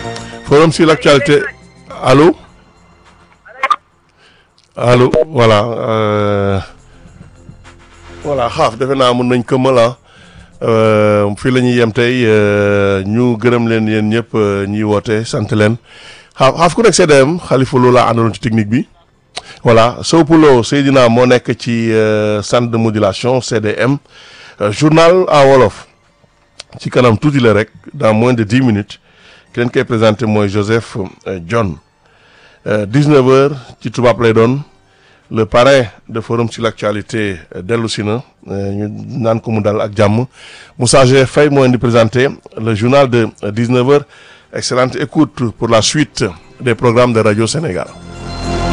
forum sur l'actualité allô allô voilà euh, voilà xaaf defe naa mën nañ këmmal ah fii la ñuy yem tey ñu gërëm leen yéen ñëpp ñuy woote sant leen xaaf xaaf ku nekk CDM Khalifa Lo laa àndaloon ci technique bi voilà Sow Poulo Seydina moo nekk ci centre de modulation CDM journal en wolof ci kanam tuuti la rek dans moins de dix minutes ki leen koy présenté mooy Joseph John 19 heures ci tubaab lay doon le parrain de forum sur l'actualité dellu si na ñu naan ko mu dal ak jàmm Moussa G Faye moo leen di présenté le journal de 19 heures excellente écoute pour la suite des programmes de Radio Sénégal